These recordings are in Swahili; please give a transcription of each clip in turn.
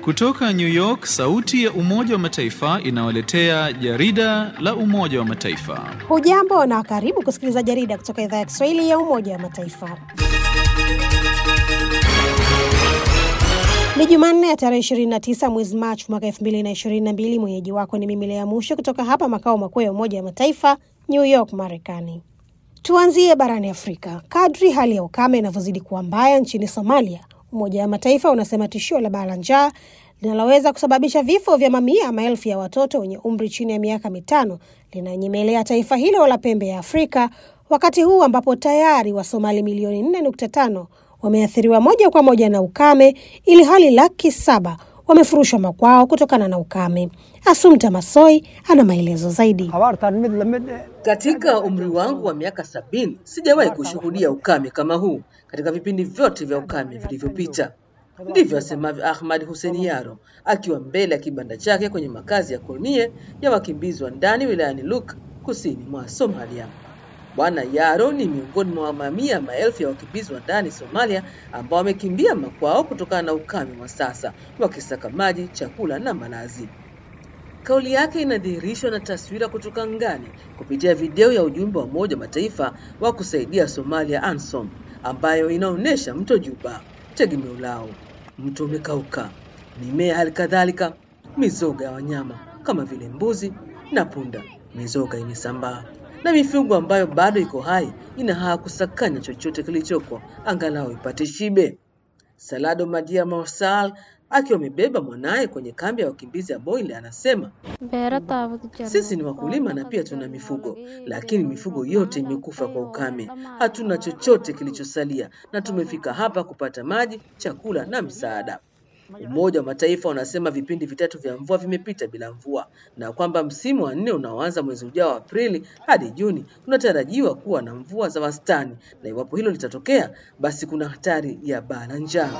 Kutoka New York, sauti ya Umoja wa Mataifa inawaletea jarida la Umoja wa Mataifa. Hujambo na karibu kusikiliza jarida kutoka idhaa ya Kiswahili ya Umoja wa Mataifa. Ni Jumanne ya tarehe 29 mwezi Machi mwaka 2022. Mwenyeji wako ni mimi Lea Musho kutoka hapa makao makuu ya Umoja wa Mataifa, New York, Marekani. Tuanzie barani Afrika. Kadri hali ya ukame inavyozidi kuwa mbaya nchini Somalia, Umoja wa Mataifa unasema tishio la baa la njaa linaloweza kusababisha vifo vya mamia ya maelfu ya watoto wenye umri chini ya miaka mitano linanyemelea taifa hilo la pembe ya Afrika, wakati huu ambapo tayari Wasomali milioni 4.5 wameathiriwa moja kwa moja na ukame, ili hali laki saba wamefurushwa makwao kutokana na ukame. Asumta Masoi ana maelezo zaidi. Katika umri wangu wa miaka sabini sijawahi kushuhudia ukame kama huu katika vipindi vyote vya ukame vilivyopita. Ndivyo asemavyo Ahmad Hussein Yaro akiwa mbele ya kibanda chake kwenye makazi ya Kolnie ya wakimbizi wa ndani wilayani Luk kusini mwa Somalia. Bwana Yaro ni miongoni mwa mamia maelfu ya wakimbizi wa ndani Somalia ambao wamekimbia makwao kutokana na ukame wa sasa, wakisaka maji, chakula na malazi. Kauli yake inadhihirishwa na taswira kutoka ngani kupitia video ya ujumbe wa Umoja wa Mataifa wa kusaidia Somalia ANSOM, ambayo inaonyesha mto Juba, tegemeo lao. Mto umekauka, mimea hali kadhalika, mizoga ya wanyama kama vile mbuzi na punda. Mizoga imesambaa na mifugo ambayo bado iko hai ina haa kusakanya chochote kilichoko angalau ipate shibe. Salado Madia Marsal akiwa amebeba mwanaye kwenye kambi ya wakimbizi ya Boile anasema sisi ni wakulima na pia tuna mifugo, lakini mifugo yote imekufa kwa ukame. Hatuna chochote kilichosalia na tumefika hapa kupata maji, chakula na msaada. Umoja wa Mataifa unasema vipindi vitatu vya mvua vimepita bila mvua na kwamba msimu wa nne unaoanza mwezi ujao wa Aprili hadi Juni unatarajiwa kuwa na mvua za wastani, na iwapo hilo litatokea, basi kuna hatari ya baa la njaa.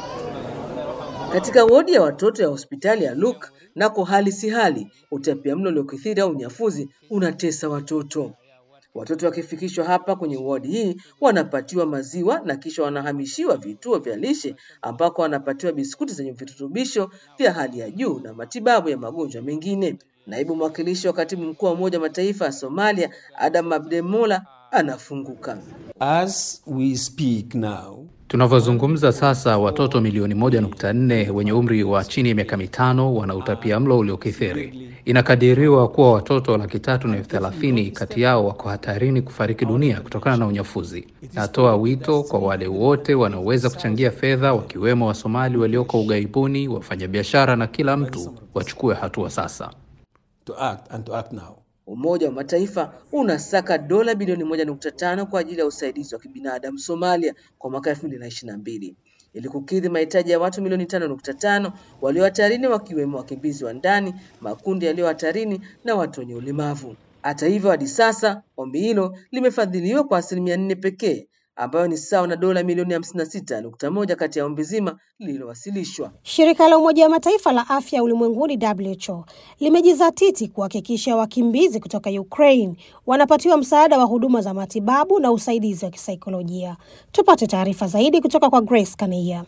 Katika wodi ya watoto ya hospitali ya Luk nako hali si hali, utapiamlo uliokithiri au unyafuzi unatesa watoto. Watoto wakifikishwa hapa kwenye wodi hii wanapatiwa maziwa na kisha wanahamishiwa vituo vya lishe ambako wanapatiwa biskuti zenye virutubisho vya hali ya juu na matibabu ya magonjwa mengine. Naibu mwakilishi wa katibu mkuu wa Umoja wa Mataifa ya Somalia, Adam Abdemola, anafunguka. As we speak now, Tunavyozungumza sasa, watoto milioni moja nukta nne wenye umri wa chini ya miaka mitano wana utapia mlo uliokithiri. Inakadiriwa kuwa watoto laki tatu na elfu thelathini kati yao wako hatarini kufariki dunia kutokana na unyafuzi. Natoa wito kwa wale wote wanaoweza kuchangia fedha, wakiwemo Wasomali walioko ughaibuni, wafanyabiashara na kila mtu, wachukue hatua sasa. to act and to act now. Umoja wa Mataifa unasaka dola bilioni moja nukta tano kwa ajili ya usaidizi wa kibinadamu Somalia kwa mwaka elfu mbili na ishirini na mbili ili kukidhi mahitaji ya watu milioni tano nukta tano walio hatarini wakiwemo wakimbizi wa ndani, makundi yaliyo hatarini na watu wenye ulemavu. Hata hivyo, hadi sasa ombi hilo limefadhiliwa kwa asilimia nne pekee ambayo ni sawa na dola milioni hamsini na sita nukta moja kati ya ombi zima lililowasilishwa. Shirika la Umoja wa Mataifa la afya ulimwenguni WHO limejizatiti kuhakikisha wakimbizi kutoka Ukraine wanapatiwa msaada wa huduma za matibabu na usaidizi wa kisaikolojia. Tupate taarifa zaidi kutoka kwa Grace Kaneia.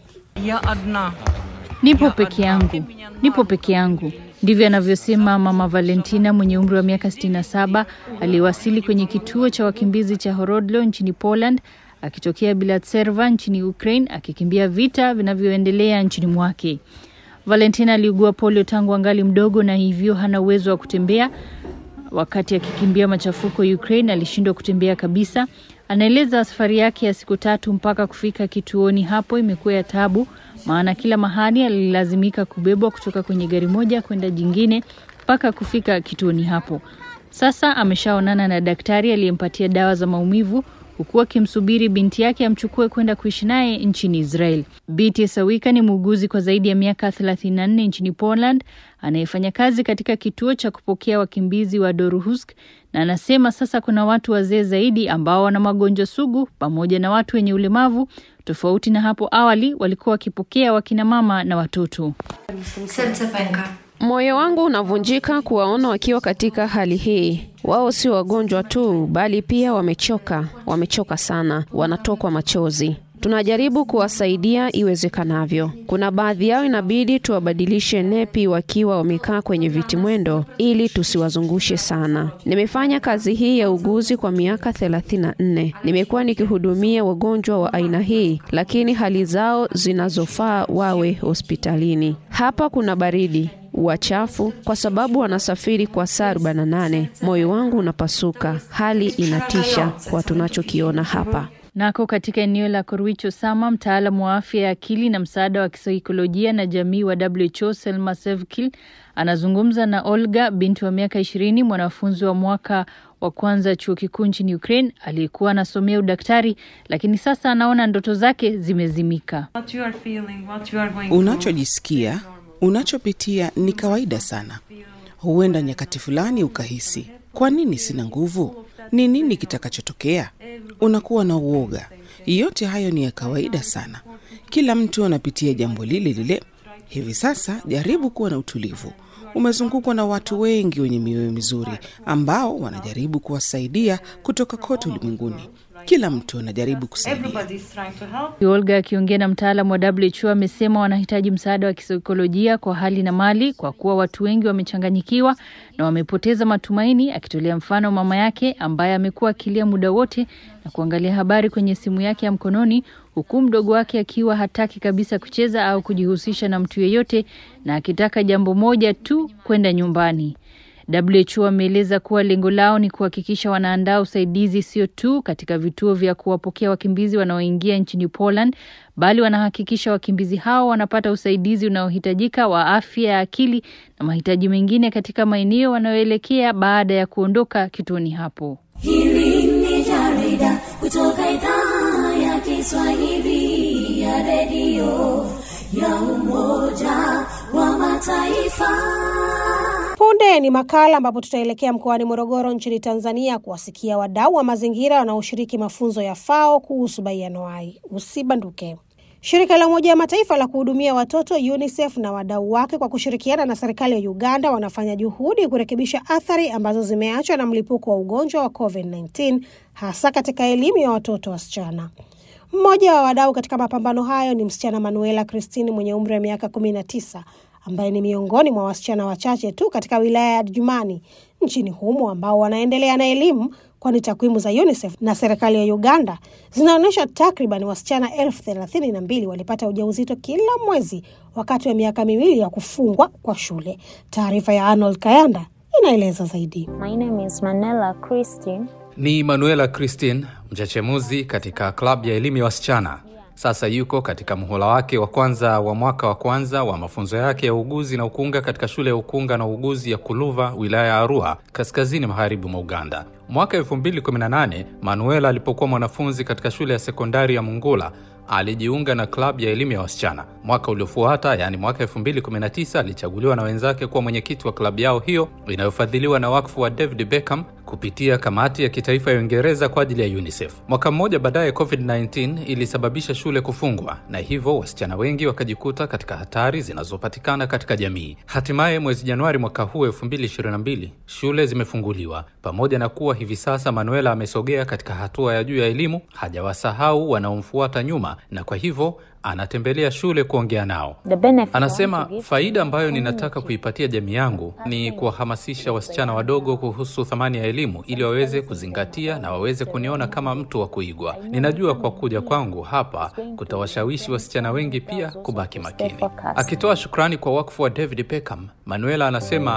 Nipo peke yangu, nipo peke yangu. Ndivyo anavyosema Mama Valentina mwenye umri wa miaka 67 aliyewasili kwenye kituo cha wakimbizi cha Horodlo nchini Poland akitokea Bilatserva nchini Ukraine akikimbia vita vinavyoendelea nchini mwake. Valentina aliugua polio tangu angali mdogo na hivyo hana uwezo wa kutembea. Wakati akikimbia machafuko Ukraine alishindwa kutembea kabisa. Anaeleza safari yake ya siku tatu mpaka kufika kituoni hapo imekuwa ya tabu, maana kila mahali alilazimika kubebwa kutoka kwenye gari moja kwenda jingine mpaka kufika kituoni hapo. Sasa ameshaonana na daktari aliyempatia dawa za maumivu huku akimsubiri binti yake amchukue kwenda kuishi naye nchini Israel. Biti Sawika ni muuguzi kwa zaidi ya miaka 34 nchini Poland anayefanya kazi katika kituo cha kupokea wakimbizi wa Doruhusk na anasema sasa kuna watu wazee zaidi ambao wana magonjwa sugu pamoja na watu wenye ulemavu, tofauti na hapo awali walikuwa wakipokea wakina mama na watoto. Serce pęka. Moyo wangu unavunjika kuwaona wakiwa katika hali hii. Wao si wagonjwa tu, bali pia wamechoka, wamechoka sana, wanatokwa machozi. Tunajaribu kuwasaidia iwezekanavyo. Kuna baadhi yao inabidi tuwabadilishe nepi wakiwa wamekaa kwenye viti mwendo ili tusiwazungushe sana. Nimefanya kazi hii ya uguzi kwa miaka 34. Nimekuwa nikihudumia wagonjwa wa aina hii, lakini hali zao zinazofaa wawe hospitalini. Hapa kuna baridi wachafu kwa sababu wanasafiri kwa saa 48. Moyo wangu unapasuka, hali inatisha kwa tunachokiona hapa. Nako katika eneo la Korwich Osama, mtaalamu wa afya ya akili na msaada wa kisaikolojia na jamii wa WHO Selma Sevkil anazungumza na Olga, binti wa miaka ishirini, mwanafunzi wa mwaka wa kwanza chuo kikuu nchini Ukraine aliyekuwa anasomea udaktari, lakini sasa anaona ndoto zake zimezimika. Unachojisikia, unachopitia ni kawaida sana. Huenda nyakati fulani ukahisi, kwa nini sina nguvu? Ni nini kitakachotokea? Unakuwa na uoga. Yote hayo ni ya kawaida sana. Kila mtu anapitia jambo lile lile. Hivi sasa jaribu kuwa na utulivu. Umezungukwa na watu wengi wenye mioyo mizuri ambao wanajaribu kuwasaidia kutoka kote ulimwenguni. Kila mtu anajaribu kusaidia. Olga akiongea na mtaalamu wa WHO amesema wanahitaji msaada wa kisaikolojia kwa hali na mali, kwa kuwa watu wengi wamechanganyikiwa na wamepoteza matumaini, akitolea mfano mama yake ambaye amekuwa akilia muda wote na kuangalia habari kwenye simu yake ya mkononi, huku mdogo wake akiwa hataki kabisa kucheza au kujihusisha na mtu yeyote na akitaka jambo moja tu, kwenda nyumbani. WHO ameeleza kuwa lengo lao ni kuhakikisha wanaandaa usaidizi sio tu katika vituo vya kuwapokea wakimbizi wanaoingia nchini Poland, bali wanahakikisha wakimbizi hao wanapata usaidizi unaohitajika wa afya ya akili na mahitaji mengine katika maeneo wanayoelekea baada ya kuondoka kituoni hapo. Hili ni jarida kutoka idhaa ya Kiswahili ya redio ya Umoja wa Mataifa. Punde ni makala ambapo tutaelekea mkoani Morogoro nchini Tanzania kuwasikia wadau wa mazingira wanaoshiriki mafunzo ya FAO kuhusu baianuai. Usibanduke. Shirika la Umoja wa Mataifa la kuhudumia watoto UNICEF na wadau wake kwa kushirikiana na serikali ya Uganda wanafanya juhudi kurekebisha athari ambazo zimeachwa na mlipuko wa ugonjwa wa COVID-19 hasa katika elimu ya watoto wasichana. Mmoja wa wadau katika mapambano hayo ni msichana Manuela Christine mwenye umri wa miaka kumi na tisa ambaye ni miongoni mwa wasichana wachache tu katika wilaya ya Adjumani nchini humo ambao wanaendelea na elimu, kwani takwimu za UNICEF na serikali ya Uganda zinaonyesha takriban wasichana elfu thelathini na mbili walipata ujauzito kila mwezi wakati wa miaka miwili ya kufungwa kwa shule. Taarifa ya Arnold Kayanda inaeleza zaidi. My name is Manela Christine. Ni Manuela Christine, mchechemuzi katika klabu ya elimu ya wasichana. Sasa yuko katika muhula wake wa kwanza wa mwaka wa kwanza wa mafunzo yake ya uuguzi na ukunga katika shule ya ukunga na uuguzi ya Kuluva, wilaya ya Arua, kaskazini magharibi mwa Uganda. Mwaka 2018 Manuela alipokuwa mwanafunzi katika shule ya sekondari ya Mungula alijiunga na klabu ya elimu ya wasichana. Mwaka uliofuata, yaani mwaka 2019, alichaguliwa na wenzake kuwa mwenyekiti wa klabu yao hiyo inayofadhiliwa na wakfu wa David Beckham kupitia kamati ya kitaifa ya Uingereza kwa ajili ya UNICEF. Mwaka mmoja baadaye, COVID-19 ilisababisha shule kufungwa na hivyo wasichana wengi wakajikuta katika hatari zinazopatikana katika jamii. Hatimaye mwezi Januari mwaka huu 2022 shule zimefunguliwa. Pamoja na kuwa hivi sasa Manuela amesogea katika hatua ya juu ya elimu, hajawasahau wanaomfuata nyuma, na kwa hivyo anatembelea shule kuongea nao. Anasema faida ambayo ninataka kuipatia jamii yangu ni kuwahamasisha wasichana wadogo kuhusu thamani ya elimu ili waweze kuzingatia na waweze kuniona kama mtu wa kuigwa. Ninajua kwa kuja kwangu hapa kutawashawishi wasichana wengi pia kubaki makini. Akitoa shukrani kwa wakfu wa David Beckham, Manuela anasema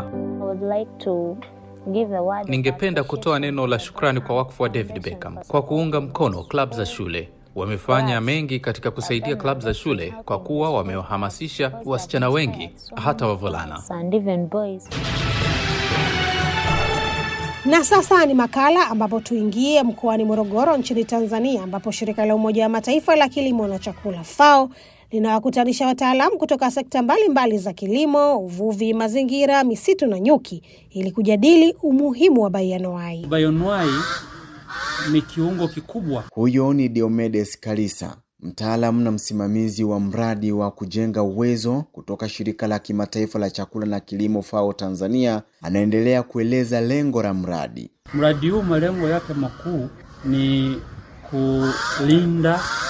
Ningependa kutoa neno la shukrani kwa wakfu wa David Beckham kwa kuunga mkono klabu za shule. Wamefanya mengi katika kusaidia klabu za shule kwa kuwa wamewahamasisha wasichana wengi hata wavulana. Na sasa ni makala ambapo tuingie mkoani Morogoro nchini Tanzania, ambapo shirika la Umoja wa Mataifa la kilimo na chakula FAO linawakutanisha wataalamu kutoka sekta mbalimbali mbali za kilimo, uvuvi, mazingira, misitu na nyuki ili kujadili umuhimu wa baianuai. Baianuai ni kiungo kikubwa. Huyo ni Diomedes Kalisa, mtaalamu na msimamizi wa mradi wa kujenga uwezo kutoka shirika la kimataifa la chakula na kilimo FAO Tanzania. Anaendelea kueleza lengo la mradi. Mradi huu malengo yake makuu ni kulinda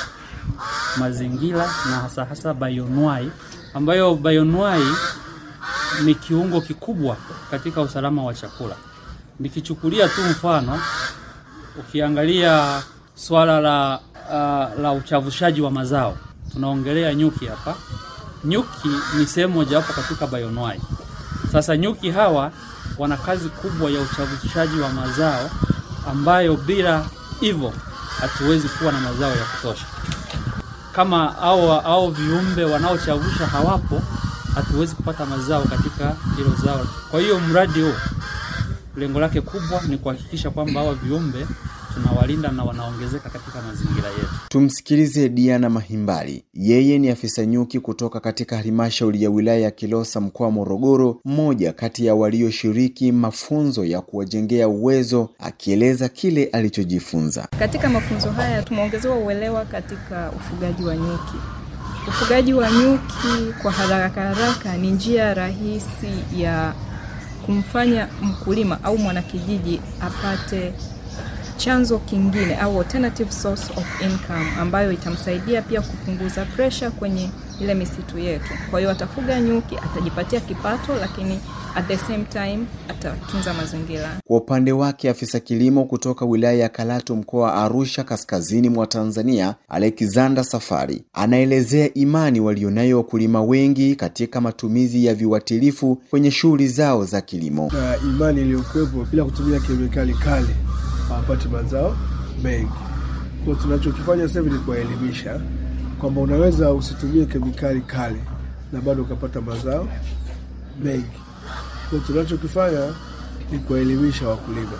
mazingira na hasa hasa bioanuwai, ambayo bioanuwai ni kiungo kikubwa katika usalama wa chakula. Nikichukulia tu mfano, ukiangalia swala la, uh, la uchavushaji wa mazao, tunaongelea nyuki hapa. Nyuki ni sehemu mojawapo katika bioanuwai. Sasa nyuki hawa wana kazi kubwa ya uchavushaji wa mazao ambayo bila hivyo hatuwezi kuwa na mazao ya kutosha. Kama au, au viumbe wanaochavusha hawapo, hatuwezi kupata mazao katika hilo zao. Kwa hiyo mradi huu lengo lake kubwa ni kuhakikisha kwamba hawa viumbe tunawalinda na wanaongezeka katika mazingira yetu. Tumsikilize Diana Mahimbali. Yeye ni afisa nyuki kutoka katika halmashauri ya wilaya ya Kilosa mkoa wa Morogoro, mmoja kati ya walioshiriki mafunzo ya kuwajengea uwezo, akieleza kile alichojifunza. Katika mafunzo haya tumeongezewa uelewa katika ufugaji wa nyuki. Ufugaji wa nyuki kwa haraka haraka ni njia rahisi ya kumfanya mkulima au mwanakijiji apate chanzo kingine au alternative source of income ambayo itamsaidia pia kupunguza pressure kwenye ile misitu yetu. Kwa hiyo atafuga nyuki, atajipatia kipato, lakini at the same time atatunza mazingira. Kwa upande wake, afisa kilimo kutoka wilaya ya Karatu mkoa wa Arusha kaskazini mwa Tanzania, Alexander Safari, anaelezea imani walionayo wakulima wengi katika matumizi ya viuatilifu kwenye shughuli zao za kilimo. na imani iliyokuwepo bila kutumia kemikali kali hawapati mazao mengi. Kwa tunachokifanya sasa hivi ni kuwaelimisha kwamba unaweza usitumie kemikali kali na bado ukapata mazao mengi. Kwa tunachokifanya ni kuwaelimisha wakulima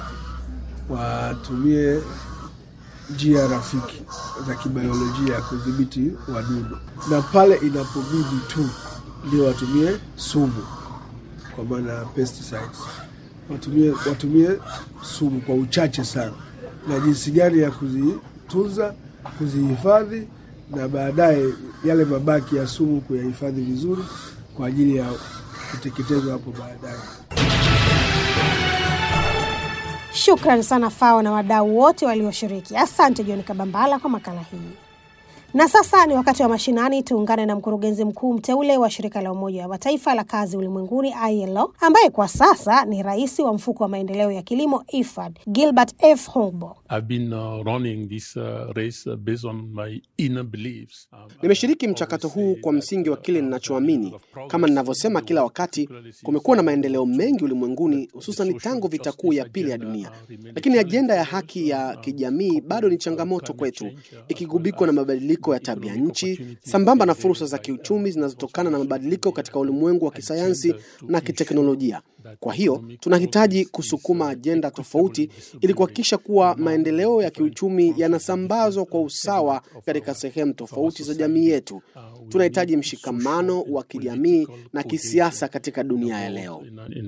watumie njia rafiki za kibiolojia ya kudhibiti wadudu, na pale inapobidi tu ndio watumie sumu, kwa maana pesticides watumie, watumie sumu kwa uchache sana, na jinsi gani ya kuzitunza, kuzihifadhi na baadaye yale mabaki ya sumu kuyahifadhi vizuri kwa ajili ya kuteketezwa hapo baadaye. Shukran sana FAO na wadau wote walioshiriki. Asante John Kabambala kwa makala hii. Na sasa ni wakati wa mashinani. Tuungane na mkurugenzi mkuu mteule wa shirika la Umoja wa Mataifa la kazi ulimwenguni ILO, ambaye kwa sasa ni rais wa mfuko wa maendeleo ya kilimo IFAD, Gilbert F Hongbo. Nimeshiriki mchakato huu kwa msingi wa kile ninachoamini. Kama ninavyosema kila wakati, kumekuwa na maendeleo mengi ulimwenguni, hususan tangu vita kuu ya pili ya dunia, lakini ajenda ya haki ya kijamii bado ni changamoto kwetu, ikigubikwa na mabadiliko ya tabia nchi sambamba na fursa za kiuchumi zinazotokana na mabadiliko katika ulimwengu wa kisayansi na kiteknolojia. Kwa hiyo tunahitaji kusukuma ajenda tofauti ili kuhakikisha kuwa maendeleo ya kiuchumi yanasambazwa kwa usawa katika sehemu tofauti za jamii yetu. Tunahitaji mshikamano wa kijamii na kisiasa katika dunia ya leo.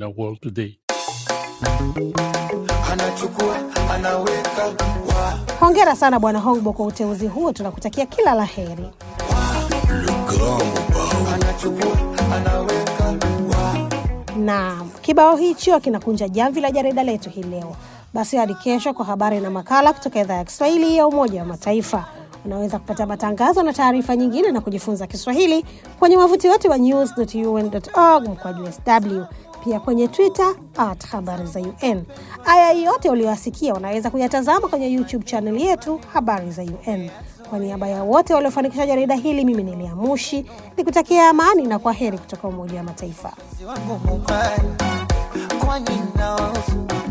Anachukua, anaweka, wa, Hongera sana Bwana Hongbo kwa uteuzi huo, tunakutakia kila la heri. anachukua, anaweka, wa. Naam, kibao hicho kinakunja jamvi la jarida letu hii leo. Basi hadi kesho kwa habari na makala kutoka idhaa ya Kiswahili ya Umoja wa Mataifa. Unaweza kupata matangazo na taarifa nyingine na kujifunza Kiswahili kwenye wavuti wetu wa news.un.org mkwaju sw, pia kwenye Twitter at habari za UN. Aya yote uliyowasikia unaweza kuyatazama kwenye YouTube channel yetu habari za UN. Kwa niaba ya wote waliofanikisha jarida hili, mimi ni Lea Mushi nikutakia amani na kwa heri kutoka Umoja wa Mataifa. wangu mubaya, kwani nawahusu